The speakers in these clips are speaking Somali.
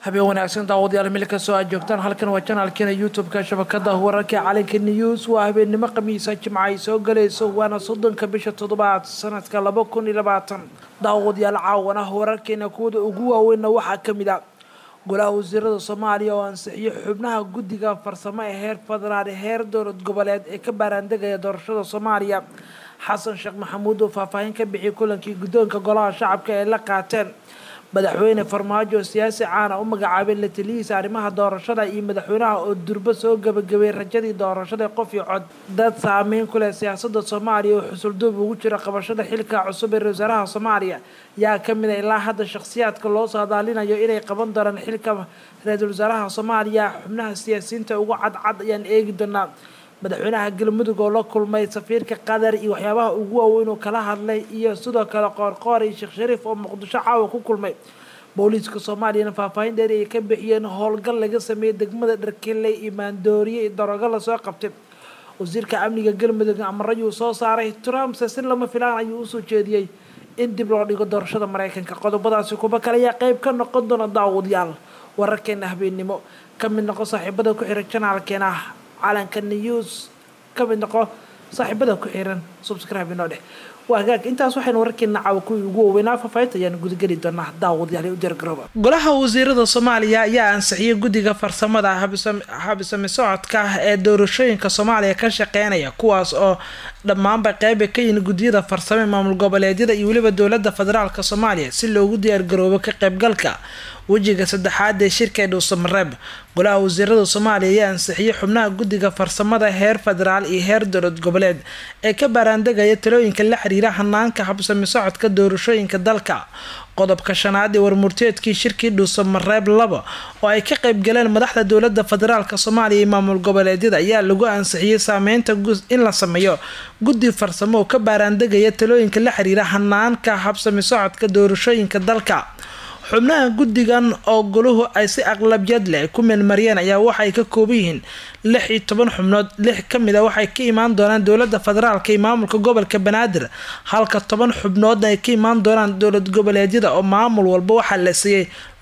habeen wanaagsan daawadayaal meel kastoo aad joogtaan halkan waa janaalkeena youtube-ka shabakada wararka calanka news waa habeennimo khamiisa jimca ay soo galayso waana soddonka bisha toddobaad sanadka laba kun iyo labaatan daawadayaal caawan ah wararkeena kuwada ugu waaweynna waxaa ka mid ah golaha wasiirada soomaaliya oo ansixiyo xubnaha guddiga farsamo ee heer federaal heer dowlad goboleed ee ka baaraandegaya doorashada soomaaliya xasan sheekh maxamuud oo faahfaahin ka bixiyay kulankii guddoonka golaha shacabka ee la qaateen madaxweyne farmaajo siyaasi caana u magacaabay la taliyihiisa arrimaha doorashada iyo madaxweynaha oo durbo soo gabagabay rajadii doorashada qof iyo cod dad saameyn ku leh siyaasada soomaaliya oo xusulduub ugu jira qabashada xilka cusub ee ra-isul wasaaraha soomaaliya yaa kamid a ilaa hadda shakhsiyaadka loo saadaalinayo inay qaban doonaan xilka ra-iisul wasaaraha soomaaliya xubnaha siyaasiyiinta ugu cadcad ayaan eegi doonaa madaxweynaha galmudug oo la kulmay safiirka qatar iyo waxyaabaha ugu waaweyn uu kala hadlay iyo sidoo kale qoorqoor iyo sheekh shariif oo muqdisho caawa ku kulmay booliiska soomaaliyana faahfaahin dheer ay ka bixiyeen howlgal laga sameeyey degmada dharkeley iyo maandooriye iyo darogo lasoo qabtay wasiirka amniga galmudug amarayuu soo saaray trumpse si lama filaan ayuu usoo jeediyey in dib loo dhigo doorashada mareykanka qodobadaasi kuba kale ayaa qeyb ka noqon doona daawadayaal wararkeena habeennimo ka mid noqo saaxiibada ku xiran janaalkeena calanka news ka mid noqo saaxiibada ku xiran subscribe inoo dheh waa hagaag intaas waxaynu wararkeena caawa kuwii ugu waaweynaa faafaahinta ayaan gudageli doonaa daawadayaal u diyaargarooba golaha wasiirada soomaaliya ayaa ansixiyay guddiga farsamada habisami socodka ee doorashooyinka soomaaliya ka shaqeynaya kuwaas oo dhammaanba qeyba ka yihin guddiyada farsame maamul goboleedyada iyo weliba dowlada federaalk soomaaliya si loogu diyaargaroobo ka qeybgalka wejiga saddexaad ee shirka ee dhuusamareeb golaha wasiirada soomaaliya ayaa ansixiyay xubnaha guddiga farsamada heer federaal iyo heer dowlad goboleed ee ka baaraandegaya talooyinka la xiriira hanaanka habsami socodka doorashooyinka dalka qodobka shanaad ee warmurteedkii shirkii dhuusamareeb laba oo ay ka qeybgaleen madaxda dowlada federaalk soomaaliya iyo maamul goboleedyada ayaa lagu ansixiyey saameynta in la sameeyo guddi farsamo oo ka baaraandegaya talooyinka la xiriira hanaanka habsami socodka doorashooyinka dalka xubnaha guddigan oo goluhu ay si aqlabiyad leh ku meelmariyeen ayaa waxay ka kooban yihiin lix iyo toban xubnood lix ka mid a waxay ka imaan doonaan dowlada federaalka iyo maamulka gobolka banaadir halka toban xubnoodna ay ka imaan doonaan dowlad goboleedyada oo maamul walba waxaa la siiyey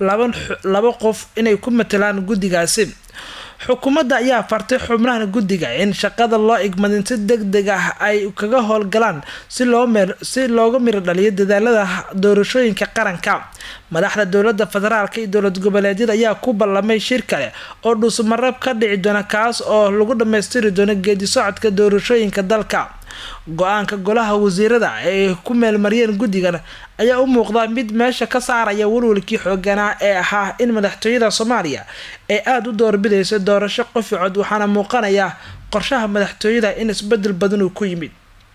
laba qof inay ku matelaan guddigaasi xukuumadda ayaa fartay xubnahan guddiga in shaqada loo igmadin si deg deg ah ay kaga howlgalaan si looga miro dhaliyo dadaalada doorashooyinka qaranka madaxda dowlada federaalk iyo dowlad goboleedyada ayaa ku ballamay shir kale oo dhuusmareeb ka dhici doona kaas oo lagu dhammaystiri doono geedi socodka doorashooyinka dalka go-aanka golaha wasiirada ay ku meelmariyeen guddigan ayaa u muuqda mid meesha ka saaraya walwalkii xooganaa ee ahaa in madaxtooyada soomaaliya ay aada u doorbidayso doorasho qofi cod waxaana muuqanaya qorshaha madaxtooyada in isbedel badan uu ku yimid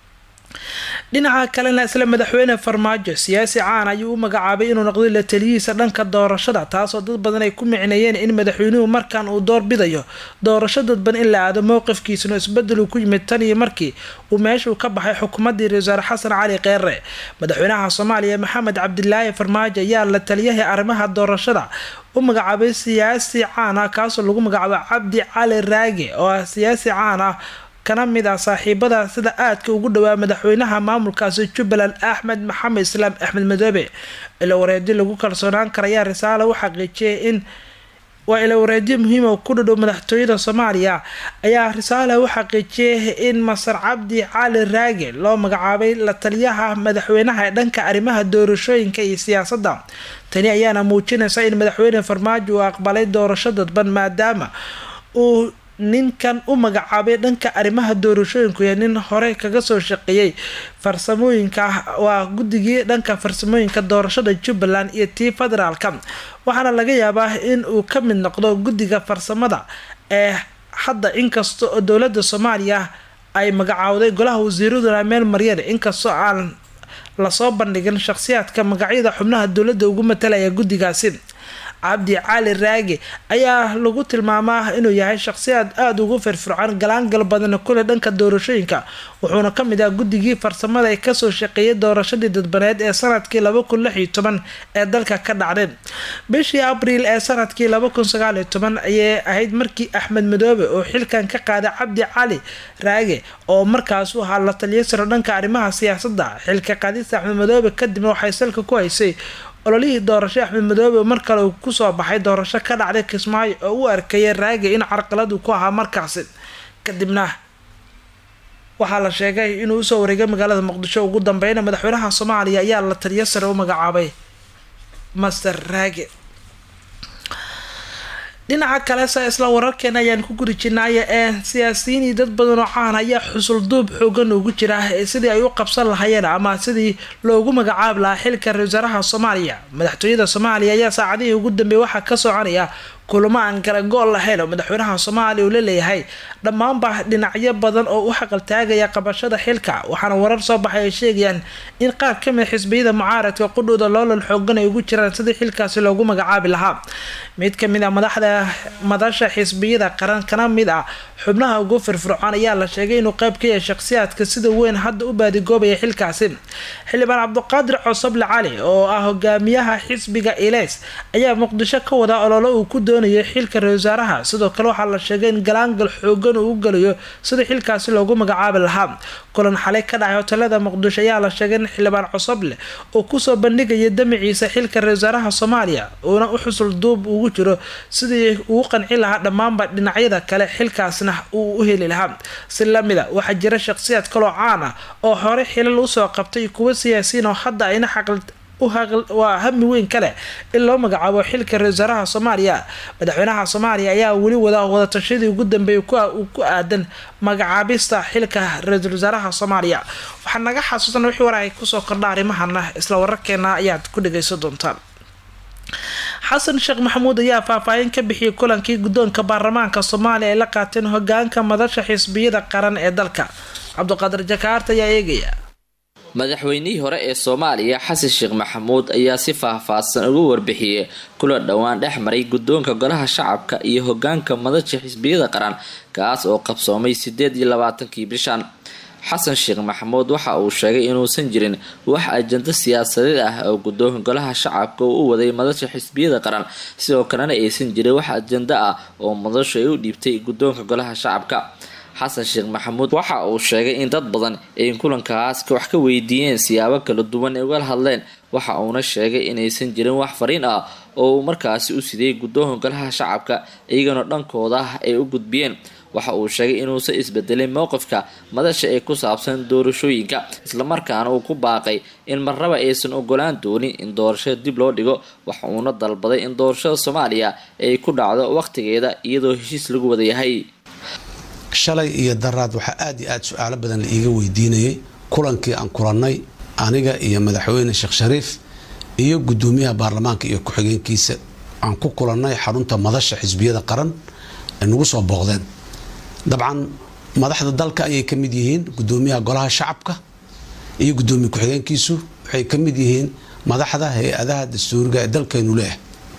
dhinaca kalena isla madaxweyne farmaajo siyaasi caan ayuu u magacaabay inuu noqday la taliyihiisa dhanka doorashada taasoo dad badan ay ku micneeyeen in madaxweynuhu markan uu doorbidayo doorasho dadban in la aado mowqifkiisuna isbedel uu ku yimid tan iyo markii uu meeshuu ka baxay xukuumadii ra-isul wasaare xasan cali keere madaxweynaha soomaaliya maxamed cabdilaahi farmaajo ayaa la taliyahay arrimaha doorashada u magacaabay siyaasi caan ah kaasoo lagu magacaabo cabdi cali raage oo ah siyaasi caan ah kana mid ah saaxiibada sida aadka ugu dhawaa madaxweynaha maamulkaasi jubbaland axmed maxamed islaam axmed madoobe ila wareedyo lagu kalsoonaan karayaa risaale u xaqiijiyay in waa ila wareedyo muhiima ku dhadhow madaxtooyada soomaaliya ayaa risaale u xaqiijiyay in masar cabdi cali raage loo magacaabay la taliyaha madaxweynaha ee dhanka arrimaha doorashooyinka iyo siyaasadda tani ayaana muujinaysa in madaxweyne farmaajo uu aqbalay doorasho dadban maadaama uu ninkan u magacaabay dhanka arrimaha doorashooyinku ee nin hore kaga soo shaqeeyey farsamooyinka waa guddigii dhanka farsamooyinka doorashada jubbaland iyo tii federaalka waxaana laga yaabaa in uu ka mid noqdo guddiga farsamada ee hadda inkasta oo dowlada soomaaliya ay magacaawday golaha wasiiraduna meel maryeen inkastoo aan lasoo bandhigin shaqhsiyaadka magacyada xubnaha dowladda ugu matalaya guddigaasi cabdi cali raage ayaa lagu tilmaamaa inuu yahay shaqsiyaad aada ugu firfircoon galaangal badan kule dhanka doorashooyinka wuxuuna ka mid ah guddigii farsamada ee kasoo shaqeeyay doorashadii dadbaneed ee sanadkii laba kun lix iyo toban ee dalka ka dhacday bishii abriil ee sanadkii laba kun sagaal iyo toban ayay ahayd markii axmed madoobe oo xilkan ka qaaday cabdi cali raage oo markaas u ahaa la taliya siro dhanka arrimaha siyaasadda xilka qaadista axmed madoobe kadibna waxay salka ku haysay ololihii doorasho axmed madoobe mar kale uu kusoo baxay doorasho ka dhacday kismaayo oo u arkaya raagi in carqaladu ku ahaa markaasi kadibna waxaa la sheegay inuu usoo wareegay magaalada muqdisho ugu dambeyna madaxweynaha soomaaliya ayaa la taliyo sare u magacaabay master raage dhinaca kale se isla wararkeena ayaan ku guri jirnaaye ee siyaasiyiin iyo dad badan oo caan ayaa xusul duub xoogan ugu jira sidii ay u qabsan lahayeen ama sidii loogu magacaabi lahaa xilka ra wasaaraha soomaaliya madaxtooyada soomaaliya ayaa saacadihii ugu dambeeyay waxaa ka soconaya kulamo aan kala go-ol lahayn oo madaxweynaha soomaaliya uu la leeyahay dhammaanba dhinacyo badan oo u xaqaltaagaya qabashada xilka waxaana warar soo baxay ay sheegayaan in qaar kamid xisbiyada mucaaradka qudhooda loolal xoogan ay ugu jiraan sidii xilkaasi loogu magacaabi lahaa mid kamid a madaxda madasha xisbiyada qaran kana mid ah xubnaha ugu firfircoon ayaa la sheegay inuu qeyb ka yahay shakhsiyaadka sida weyn hadda u baadigoobaya xilkaasi xildhibaan cabdiqaadir cosoble cali oo ah hogaamiyaha xisbiga ileys ayaa muqdisho ka wada ololo uu ku doonayay xilka ra wasaaraha sidoo kale waxaa la sheegay in galaangal xoogan uu u galayo sidii xilkaasi loogu magacaabi lahaa kulan xalay ka dhacay hotelada muqdisho ayaa la sheegay in xildhibaan cosoble uu kusoo bandhigaya damaciisa xilka ra wasaaraha soomaaliya uuna u xusul duub ugu jiro sidii uu qanci lahaa dhammaanba dhinacyada kale xilkaasna uu u heli lahaa si lamida waxaa jira shakhsiyaad kaloo caan ah oo hore xilal usoo qabtay kuwa siyaasiyiin oo hadda ayna xaqal waa hami weyn kaleh in loo magacaabo xilka ra wasaaraha soomaaliya madaxweynaha soomaaliya ayaa weli wada wadatashadii ugu dambeeyay ku aadan magacaabista xilka ra-iisul wasaaraha soomaaliya waxaa naga xasuusan wixii war ay kusoo kordha arrimahana isla wararkeena ayaad ku dhageysan doontaan xasan sheekh maxamuud ayaa faahfaahin ka bixiyay kulankii guddoonka baarlamaanka soomaaliya ay la qaateen hogaanka madasha xisbiyada qaran ee dalka cabdiqaadir jakaarta ayaa eegaya madaxweynihii hore ee soomaaliya xasan sheekh maxamuud ayaa si faahfaahsan uga warbixiyey kula dhowaan dhex maray guddoonka golaha shacabka iyo hogaanka madasha xisbiyada qaran kaas oo qabsoomay sideed iyo labaatankii bishan xasan sheekh maxamuud waxa uu sheegay inuusan jirin wax ajando siyaasadeed ah oo guddoonka golaha shacabka uu u waday madasha xisbiyada qaran sidoo kalena aysan jirin wax ajando ah oo madashu ay u dhiibtay guddoonka golaha shacabka xasan sheekh maxamuud waxa uu sheegay in dad badan ay kulankaas wax ka weydiiyeen siyaabo kala duwan ay ugala hadleen waxa uuna sheegay inaysan jirin wax fariin ah oo uu markaasi u sidayay guddoonka golaha shacabka iyagana dhankooda ay u gudbiyeen waxa uu sheegay inuusan isbedelin mowqifka madasha ee ku saabsan doorashooyinka islamarkaana uu ku baaqay in marnaba aysan ogolaan doonin in doorashada dib loo dhigo waxa uuna dalbaday in doorashada soomaaliya ay ku dhacdo waqtigeeda iyadoo heshiis lagu wada yahay shalay iyo daraad waxaa aada iyo aada su-aalo badan la iiga weydiinayay kulankii aan kulannay aniga iyo madaxweyne sheekh shariif iyo guddoomiyaha baarlamaanka iyo ku-xigeenkiisa aan ku kulannay xarunta madasha xisbiyada qaran ay nagu soo booqdeen dabcan madaxda dalka ayay ka mid yihiin guddoomiyaha golaha shacabka iyo guddoomiye ku-xigeenkiisu waxay ka mid yihiin madaxda hay-adaha dastuuriga ee dalkeenu leeyahay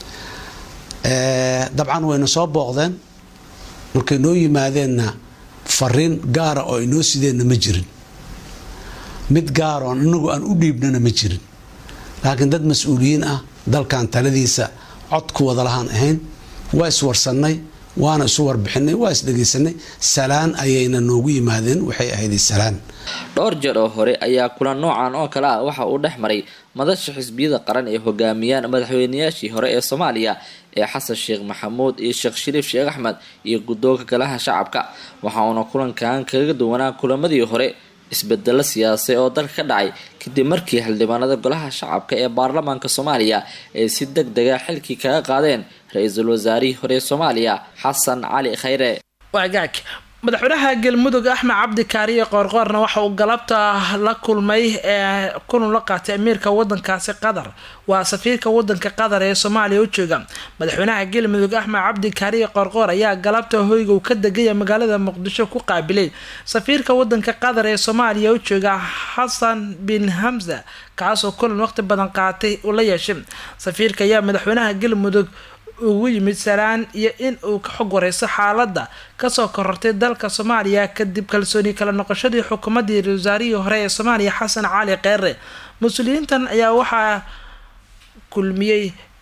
dabcan wayna soo booqdeen markay noo yimaadeenna fariin gaara oo inoo sideenna ma jirin mid gaar oon inagu aan u dhiibnana ma jirin laakiin dad mas-uuliyiin ah dalkan taladiisa cod ku wada lahaan ahayn waa iswarsannay waana isu warbixinay waa isdhegaysanay salaan ayayna noogu yimaadeen waxay ahayd salaan dhowr jeer oo hore ayaa kulan noocan oo kale ah waxa uu dhex maray madasha xisbiyada qaran ee hogaamiyaan madaxweynayaashii hore ee soomaaliya ee xasan sheekh maxamuud iyo sheekh shariif sheekh axmed iyo guddoonka golaha shacabka waxa uuna kulankan kaga duwanaa kulamadii hore isbedelo siyaasay oo dalka ka dhacay kadib markii xildhibaanada golaha shacabka ee baarlamaanka soomaaliya ay si deg dega xilkii kaga qaadeen ra-iisul wasaarihii hore soomaaliya xasan cali khayre waagaag madaxweynaha galmudug axmed cabdi kaariye qoorqoorna waxa uu galabta la kulmay ee kulan la qaatay amiirka wadankaasi qatar waa safiirka wadanka qatar ee soomaaliya u jooga madaxweynaha galmudug axmed cabdi kaariye qoorqoor ayaa galabta hoyga uu ka degaya magaalada muqdisho ku qaabilay safiirka wadanka qatar ee soomaaliya u jooga xasan bin hamza kaasoo kulan waqti badan qaatay uu la yeeshay safiirka ayaa madaxweynaha galmudug ugu yimid salaan iyo in uu ka xog wareyso xaaladda kasoo korortay dalka soomaaliya kadib kalsooni kala noqoshadii xukuumaddii ra wasaarihii hore ee soomaaliya xasan cali keere mas-uuliyiintan ayaa waxaa kulmiyey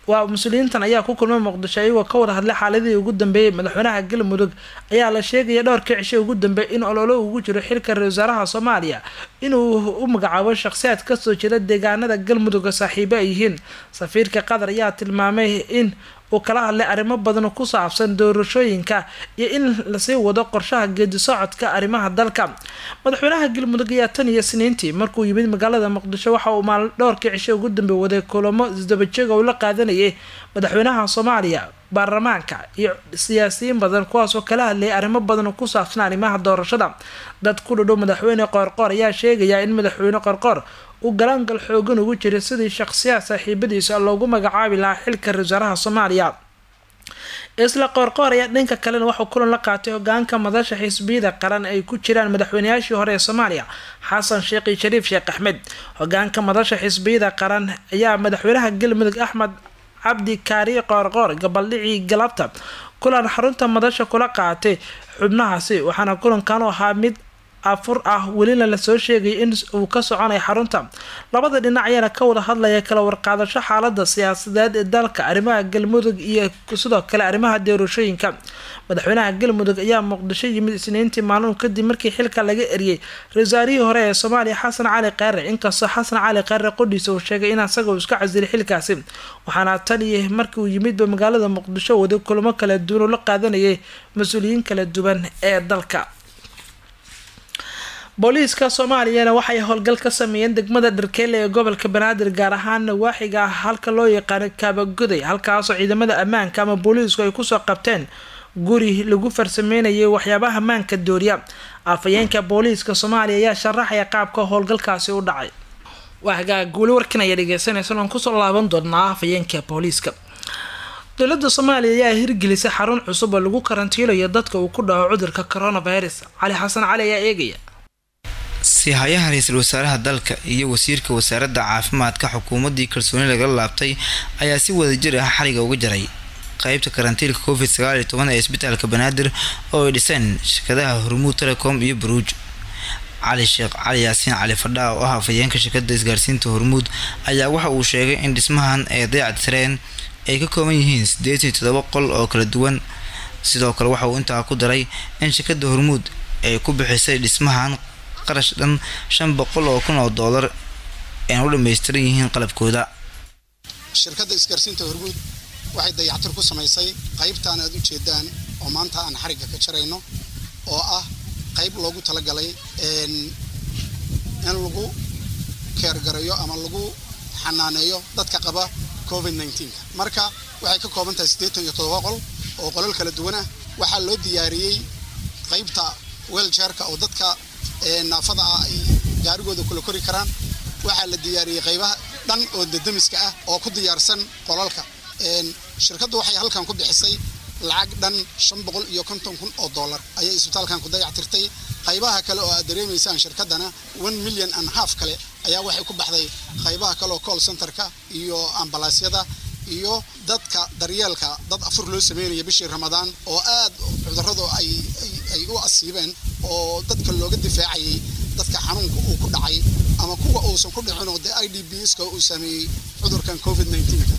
waa mas-uuliyiintan ayaa ku kulmay muqdisho iyagoo ka wada hadlay xaaladihii ugu dambeeyey madaxweynaha galmudug ayaa la sheegaya dhowrkii cishay ugu dambeeyay in ololo ugu jiro xilka ra-isul wasaaraha soomaaliya inuu u magacaabo shakhsiyaad kasoo jeeda deegaanada galmudugga saaxiibo ay yihiin safiirka qatar ayaa tilmaamay in uu kala hadlay arrimo badan ku saabsan doorashooyinka iyo in lasii wado qorshaha geedi socodka arrimaha dalka madaxweynaha galmudug ayaa tan iyo sniintii markuu yimid magaalada muqdisho waxa uu maal dhowrkii cisho ugu dambe waday kulamo isdabajeega uu la qaadanayay madaxweynaha soomaaliya baarlamaanka iyo siyaasiyiin badan kuwaasoo kala hadlayay arrimo badan ku saabsan arrimaha doorashada dad ku dhadhow madaxweyne qoorqoor ayaa sheegaya in madaxweyne qoorqoor uu galaangal xoogan ugu jiray sidii shaqsiyaad saaxiibadiisa loogu magacaabi lahaa xilka ra-isul wasaaraha soomaaliya isla qoorqoor ayaa dhanka kalena waxuu kulan la qaatay hogaanka madasha xisbiyada qaran ay ku jiraan madaxweynayaashii hore ee soomaaliya xasan sheekh iyo shariif sheekh axmed hogaanka madasha xisbiyada qaran ayaa madaxweynaha galmudug axmed cabdi kaariye qoorqoor gabaldhicii galabta kulan xarunta madasha kula qaatay xubnahaasi waxaana kulankan u ahaa mid afur ah welina lasoo sheegay in uu ka soconaya xarunta labada dhinac ayaana ka wada hadlaya kala warqaadasho xaalada siyaasadeed ee dalka arrimaha galmudug iyo sidoo kale arrimaha doorashooyinka madaxweynaha galmudug ayaa muqdisho yimid isniintii maalin kadib markii xilka laga eriyey ra-iisaarihii hore ee soomaaliya xasan cali kheyre inkastoo xasan cali kheyre qodhiisa uu sheegay in asaga uu iska casilay xilkaasi waxaana tan iyo markii uu yimidba magaalada muqdisho waday kulamo kala duwan oo la qaadanayay mas-uuliyiin kala duwan ee dalka booliiska soomaaliyana waxay howlgal ka sameeyeen degmada dharkeelle ee gobolka banaadir gaar ahaan nawaaxiga ah halka loo yaqaano kaabagoday halkaasoo ciidamada ammaanka ama booliisku ay kusoo qabteen guri lagu farsameynayay waxyaabaha ammaanka dooriya afhayeenka booliiska soomaaliya ayaa sharaxaya qaabka howlgalkaasi u dhacay waa hagaag weli warkan ayaa dhegeysanaysan oon kusoo laaban doonaa afhayeenka booliiska dowladda soomaaliya ayaa hirgelisay xarun cusub oo lagu karantiilayo dadka uu ku dhaco cudurka coronavirus cali xasan cali ayaa eegaya sihayaha ra-iisul wasaaraha dalka iyo wasiirka wasaaradda caafimaadka xukuumaddii kalsooni lagala laabtay ayaa si wadajir ah xariga uga jaray qeybta karantiilka covid sagaal iyo toban ee isbitaalka banaadir oo ay dhiseen shirkadaha hormuud telecom iyo baruuj cali sheekh cali yaasiin cali fadhaa oo ah afhayeenka shirkada isgaarsiinta hormuud ayaa waxa uu sheegay in dhismahan ay dayacad tireen ay ka kooban yihiin sideed iyo todoba qol oo kala duwan sidoo kale waxa uu intaa ku daray in shirkada hormuud ay ku bixisay dhismahan qarash dhan shan boqol oo kun oo doolar ayna u dhammaystiran yihiin qalabkooda shirkadda isgaarsiinta hormuud waxay dayactir ku samaysay qaybtaan aad u jeedaan oo maanta aan xarigga ka jarayno oo ah qayb loogu talagalay in lagu keergarayo ama lagu xanaaneeyo dadka qaba covid nneteen-ka marka waxay ka kooban tahay siddeetan iyo todoba qol oo qolal kala duwan ah waxaa loo diyaariyey qaybta weeljeerka oo dadka naafada ah ay gaarigooda kula kori karaan waxaa la diyaariyey qaybaha dhan oo dadamiska ah oo ku diyaarsan qolalka shirkaddu waxay halkan ku bixisay lacag dhan shan boqol iyo konton kun oo dollar ayay isbitaalkan ku dayactirtay qaybaha kale oo aad dareemaysaan shirkaddana one million and half kale ayaa waxay ku baxday qaybaha kale oo call centerka iyo ambalaasyada iyo dadka daryeelka dad afur loo sameynaya bishii ramadaan oo aad cudurradu ay ay u asiibeen oo dadka looga difaacayay dadka xanuunka uu ku dhacay ama kuwa uusan ku dhicin oo dee i d b ska uu saameeyey cudurkan covid nneteen-ka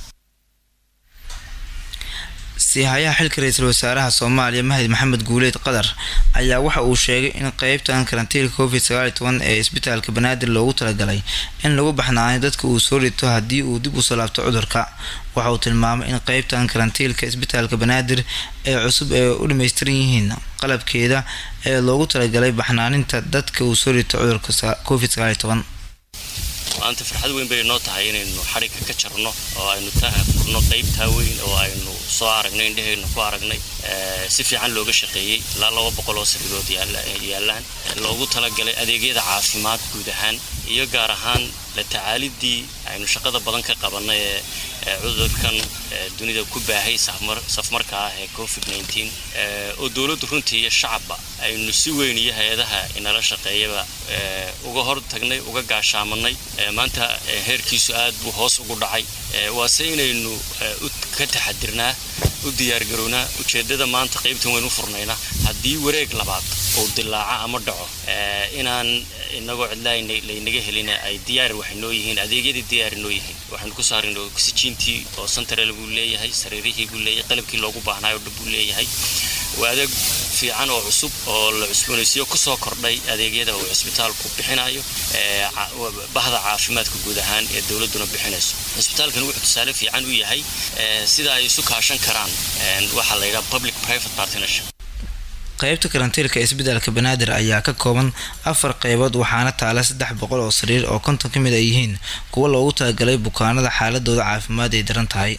siihayaha xilka ra-iisul wasaaraha soomaaliya mahdi maxamed guuleed qadar ayaa waxa uu sheegay in qeybtan karantiilka covid sagaal iyo toban ee isbitaalka banaadir loogu talagalay in lagu baxnaanay dadka uu soo rito haddii uu dib usoo laabto cudurka waxa uu tilmaamay in qeybtan karantiilka isbitaalka banaadir ee cusub ee u dhammaystiran yihiin qalabkeeda ee loogu talagalay baxnaaninta dadka uu soo rito cudurka covid sagaal iyo toban maanta farxad weyn bay noo tahay inaynu xarigga ka jarno oo aynu furno qaybtaa weyn oo aynu soo aragnay indhahaynu ku aragnay si fiican looga shaqeeyey ilaa laba boqol oo sariirood yaallaan loogu talagalay adeegyada caafimaad guud ahaan iyo gaar ahaan la tacaalidii aynu shaqada badan ka qabannay ee cudurkan dunida ku baahay safmarka ah ee covid nneteen oo dowladdu runtii iyo shacabba aynu si weyn iyo hay-adaha inala shaqeeyaba uga hor tagnay uga gaashaamanay maanta heerkiisu aad buu hoos ugu dhacay waase inaynu ka taxadirnaa u diyaargarownaa ujeeddada maanta qaybtan waynu u furnaynaa haddii wareeg labaad uu dilaaco ama dhaco inaan inagoo cidlaa laynaga helina ay diyaar waxay noo yihiin adeegyadii diyaar noo yihiin waxaanu ku saarin oksijiintii oo santarel buu leeyahay sariirihii buu leeyahay qalabkii loogu baahnaayo dhan buu leeyahay waa adeeg fiican oo cusub oo la cusboonaysiyo kusoo kordhay adeegyada uu cisbitaalku bixinayo bahda caafimaadka guud ahaan ee dowladuna bixinayso cisbitaalkan wuxuu tusaale fiican u yahay sida ay isu kaashan karaan waxaa la yidhaha public private partnership qaybta karantiilka isbitaalka banaadir ayaa ka kooban afar qeybood waxaana taala saddex boqol oo sariir oo konton ka mid ay yihiin kuwa loogu talagalay bukaanada xaaladooda caafimaad ay daran tahay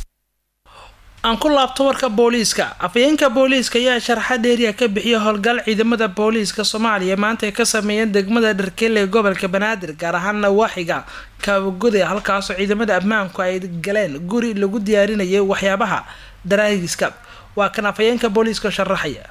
aan ku laabto warka booliiska afayeenka booliiska ayaa sharxa dheeriya ka bixiya howlgal ciidamada booliiska soomaaliya maanta ay ka sameeyeen degmada dharkeelle ee gobolka banaadir gaar ahaan nawaaxiga kaabagoda halkaasoo ciidamada ammaanku ay galeen guri lagu diyaarinayay waxyaabaha daraagiska waa kan afayeenka booliiska sharaxaya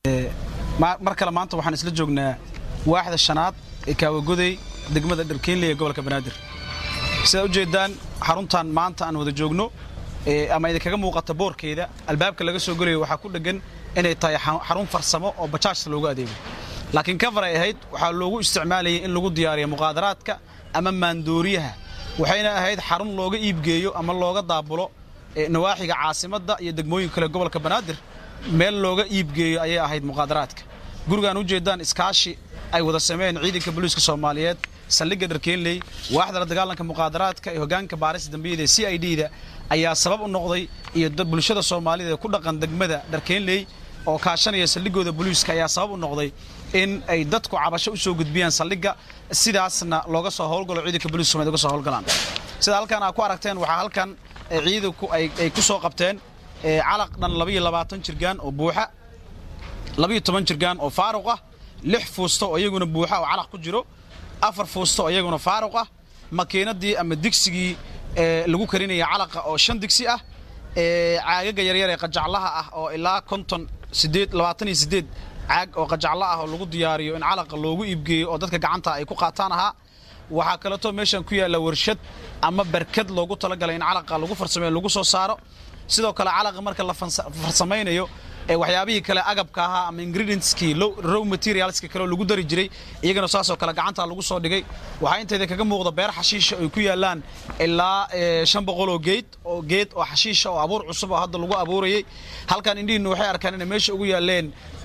mar kale maanta waxaan isla joognaa waaxda shanaad ee kaawagoday degmada dharkeenley ee gobolka banaadir sidaad u jeedaan xaruntan maanta aan wada joogno ama idinkaga muuqata boorkeeda albaabka laga soo gelayo waxaa ku dheggan inay tahay xarun farsamo oo bajaajta loogu adeego laakiin kafar ay ahayd waxaa loogu isticmaalayay in lagu diyaariyo muqaadaraadka ama maandooriyaha waxayna ahayd xarun looga iibgeeyo ama looga daabulo nawaaxiga caasimadda iyo degmooyin kale gobolka banaadir meel looga iibgeeyo ayay ahayd muqaadaraadka gurigaan u jeedaan iskaashi ay wada sameeyeen ciidanka booliiska soomaaliyeed saldhigga dharkeenley waaxda la dagaalanka muqaadaraadka ee hoggaanka baarista dambiyada ee c i d da ayaa sabab u noqday iyo bulshada soomaalida ee ku dhaqan degmada dharkeenley oo kaashanaya saldhiggooda booliiska ayaa sabab u noqday in ay dadku cabasho u soo gudbiyaan saldhigga sidaasna looga soo howlgalo ciidanka booliiska soomaaliyed uga soo howlgalaan sida halkan aad ku aragteen waxaa halkan ciidanku ay ku soo qabteen calaq dhan labaiyo labaatan jirgaan oo buuxa labaiyo toban jirgaan oo faaruq ah lix fuusto oo iyaguna buuxa oo calaq ku jiro afar fuusto oo iyaguna faaruq ah makiinadii ama digsigii lagu karinaya calaqa oo shan digsi ah caagaga yaryar ee qajaclaha ah oo ilaa konton sideed labaatan iyo sideed caag oo qajaclo ah oo lagu diyaariyo in calaqa loogu iibgeeyo oo dadka gacanta ay ku qaataan ahaa waxaa kaleeto meeshan ku yaalla warshad ama barkad loogu talagalay in calaqa lagu farsameeyo lagu soo saaro sidoo kale calaqa marka la farsamaynayo waxyaabihii kale agabka ahaa ama ingredientskii row materialska kale oo lagu dari jiray iyagana saasoo kale gacanta lagu soo dhigay waxaa inteeda kaga muuqda beer xashiisha ay ku yaalaan ilaa shan boqol oo geed oo geed oo xashiisha oo abuur cusub oo hadda lagu abuurayay halkan indhihiinna waxay arkaan inay meesha ugu yaaleen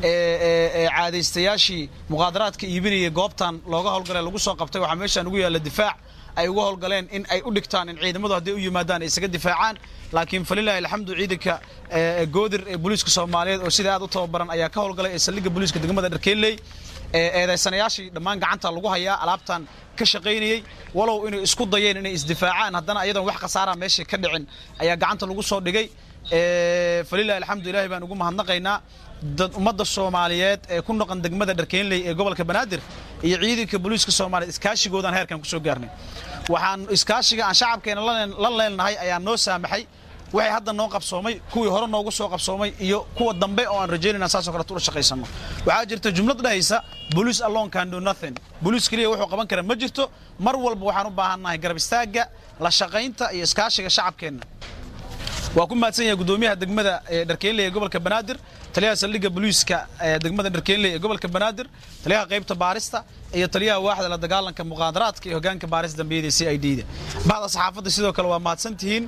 caadaystayaashii muqaadaraadka iibinayay goobtan looga howlgalay lagu soo qabtay waxaa meeshan ugu yaalla difaac ay uga howlgaleen in ay u dhigtaan in ciidamadu hadday u yimaadaan ay isaga difaacaan laakiin falilaahi alxamdu ciidanka goodir ee booliiska soomaaliyeed oo sida aad u tababaran ayaa ka howlgalay ee saldhigga booliiska degmada dharkeenley eedaysanayaashii dhammaan gacanta lagu hayaa alaabtan ka shaqaynayey walow inay isku dayeen inay isdifaacaan haddana ayadoon wax khasaara meesha ka dhicin ayaa gacanta lagu soo dhigay falilahi alxamdu ilahi baan ugu mahadnaqaynaa dad ummadda soomaaliyeed ee ku noqon degmada dharkeenley ee gobolka banaadir iyo ciidanka booliiska soomaaliyeed iskaashigoodaan heerkan ku soo gaarnay waxaan iskaashiga aan shacabkeena la leenahay ayaa noo saamaxay waxay hadda noo qabsoomay kuwii hore noogu soo qabsoomay iyo kuwa dambe oo aan rajaynayna saasoo kale ula shaqaysano waxaa jirta jumlad dhahaysa police alone can do nothing booliis keliya wuxuu qaban kara ma jirto mar walba waxaan u baahannahay garab istaagga la shaqaynta iyo iskaashiga shacabkeenna waa ku mahadsan yahay gudoomiyaha degmada dharkeenley ee gobolka banaadir taliyaha saldhigga booliiska degmada dharkeenley ee gobolka banaadir taliyaha qaybta baarista iyo taliyaha waaxda la dagaalanka muqaadaraadka iyo hogaanka baarista dambiyada c i d da bahda saxaafadda sidoo kale waa mahadsan tihiin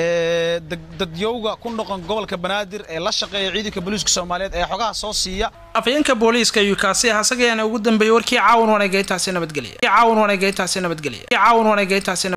dadyowga ku noqon gobolka banaadir ee la shaqeeya ciidanka booliiska soomaaliyeed ee xogaha soo siiya afayeenka booliiska ayuu kaasi ah asagayaana ugu dambeeyey warkii caawin wanaaga intaasi nabadgelya caawin wanaaga intaasi nabadgelya caawin wanaaga intaasi